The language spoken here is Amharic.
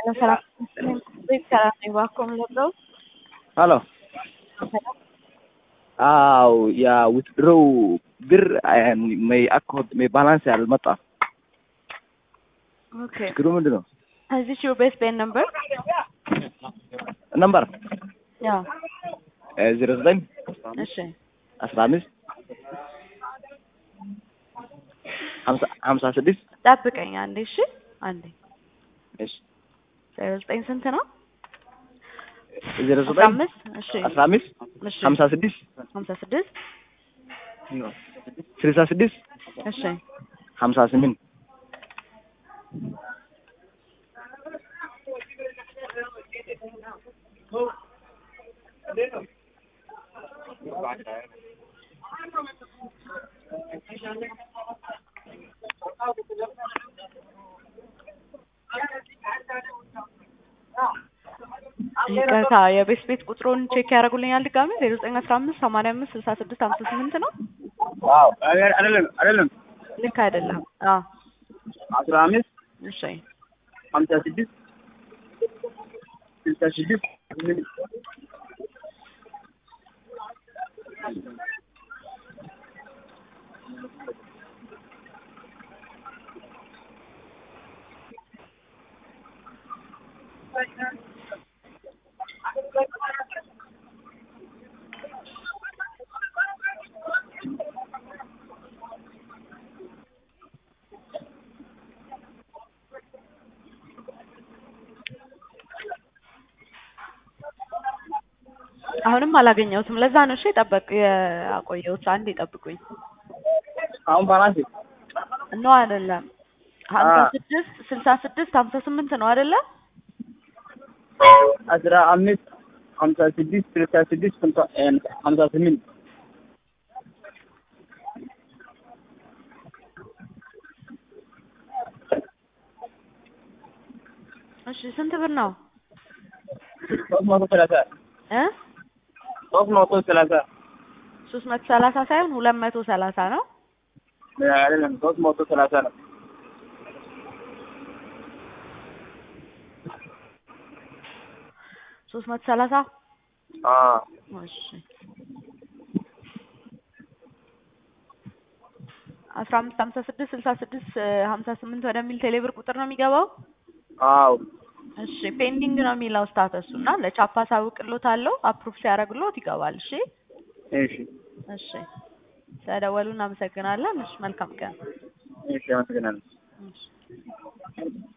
ሰላም ሰላም ነኝ። እባክዎ ምን ልርዳው? ሄሎ አዎ ያ ዊትድሮው ብር may account may balance አልመጣም። ኦኬ ችግሩ ምንድን ነው? Is this your best pay number? ነምበር ያው ዜሮ ዘጠኝ እሺ አስራ አምስት ሀምሳ ሀምሳ ስድስት ጠብቀኝ አንዴ እሺ አንዴ እሺ ዜሮ ዘጠኝ ስንት ነው? ዜሮ አስራ ዘጠኝ አምስት እሺ አስራ አምስት እሺ ሀምሳ ስድስት ሀምሳ ስድስት ስልሳ ስድስት እሺ ሀምሳ ስምንት ይቅርታ የቤት ቤት ቁጥሩን ቼክ ያደርጉልኛል ድጋሜ ዜሮ ዘጠኝ አስራ አምስት ሰማንያ አምስት ስልሳ ስድስት ሀምሳ ስምንት ነው አዎ አይደለም አይደለም ልክ አይደለም አዎ አስራ አምስት እሺ ሀምሳ ስድስት ስልሳ ስድስት አሁንም አላገኘሁትም ለዛ ነው እሺ ጠበቅ ያቆየሁት አንዴ ጠብቁኝ አሁን ባላንስ ኖ አይደለም ሀምሳ አ- ስድስት ስልሳ ስድስት ሀምሳ ስምንት ነው አይደለ አስራ አምስት ሀምሳ ስድስት ስልሳ ስድስት ሀምሳ ስምንት እሺ ስንት ብር ነው ሶስት መቶ ሰላሳ እ ሶስት መቶ ሰላሳ ሶስት መቶ ሰላሳ ሳይሆን ሁለት መቶ ሰላሳ ነው አይደለም ሶስት መቶ ሰላሳ ነው ሶስት መቶ ሰላሳ አዎ እሺ አስራ አምስት ሀምሳ ስድስት ስልሳ ስድስት ሀምሳ ስምንት ወደሚል ቴሌብር ቁጥር ነው የሚገባው አዎ እሺ ፔንዲንግ ነው የሚለው ስታተሱ እና ለቻፓ ሳውቅሎታለሁ አፕሩቭ ሲያደርግሎት ይገባል እሺ እሺ እሺ ስለደወሉ እናመሰግናለን እሺ መልካም ቀን እሺ አመሰግናለሁ እሺ